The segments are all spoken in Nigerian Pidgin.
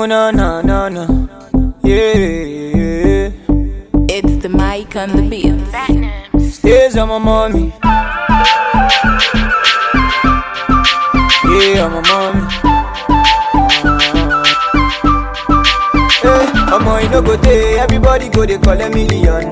Oh no no no no. Yeah. It's the mic on the beat. Stays on my mommy. Yeah, on my mommy. Hey, Omo, you no go take, everybody go they call a million.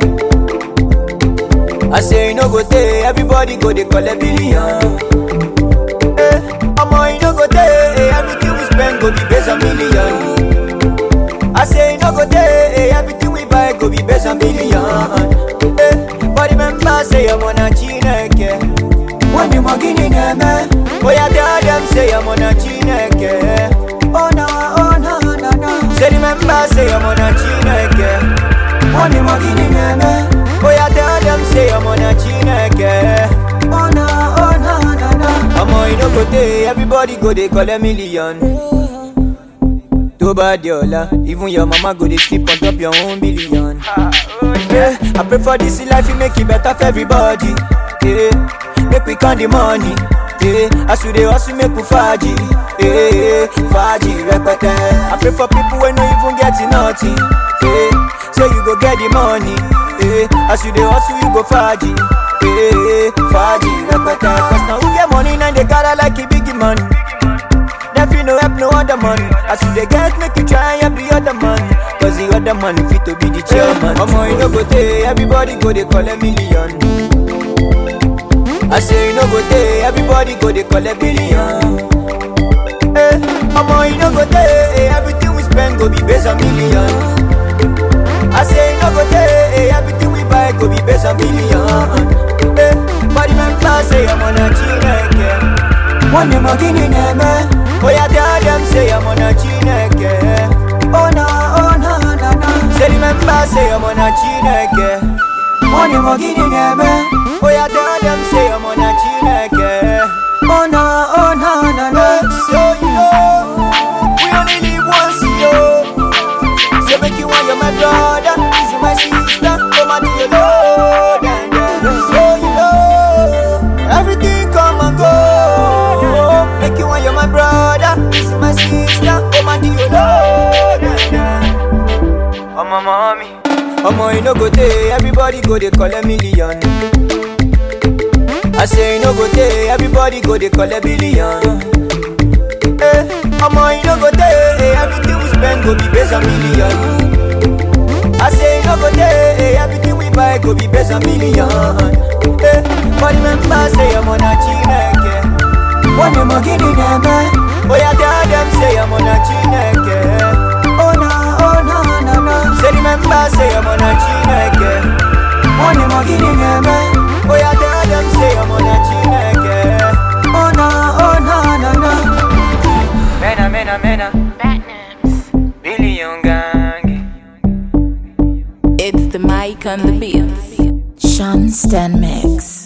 I say you no go take, everybody go they call a billion. Hey, Omo, you no go take, everything we spend go be based on million. I say you no go take, everything we buy go be based on billion. Hey, but remember say I'm on a chineke. When the magini neme, boy I tell them say I'm on a chineke. Oh no, oh no, no, no. Say remember say I'm on a chineke. When the magini neme, boy I tell them say I'm on a chineke. Oh no, oh no, no, no. I'm on you no go take, everybody go they call a million. tó bá di ọ̀la even your mama go dey sleep on top your own billion. Yeah, I pray for this life e make e better for everybody. Yeah, make we count the money. Yeah, as we dey hustle make we faji. Yeah, faji rẹpẹtẹ. I pray for people wey no even get nothing. Yeah, say you go get the money. Yeah, as you dey hustle you go faji. Yeah, faji rẹpẹtẹ. Cause na who get money na dey gather like e big money. Never no help no other man. As you dey get, make you try help the other man. Cause the other man fit to be the chairman. Omo, you no go take, everybody go they call a million. I say you no go take, everybody go they call a billion. Eh, omo, you no go take, everything we spend go be based on million. I say you no go take, everything we buy go be based on million. Eh, but remember say I'm on a chineke. One dem magini neme Oh yeah, tell them say I'm on a chineke Oh no, oh no, no, no Say remember say I'm on a chineke One dem magini neme Oh yeah, tell them say I'm on a chineke Oh no, oh no, no, no So you know We only live once, yo So make you want you're my brother This is my sister Come on to your Lord and then So you know Everything come and go Make you want you're my brother This is my sister Come on to your Lord and then Oh my mommy Omo you no go take Everybody go they call a million I say you no go take Everybody go they call a billion Eh, Omo you no go take Everything we spend go be based on million I say you no go take Everything we buy go be based on million Eh, but remember say I'm on a chineke One dem magini neme Oh yeah tell them say I'm on a chineke Oh no, oh no, no, no Say remember say I'm on a chineke One dem magini neme Oh yeah tell them say I'm on a chineke Oh no, oh no, no, no Mena, mena, mena Billion gang It's the mic on the beat. Sean Stan Mix.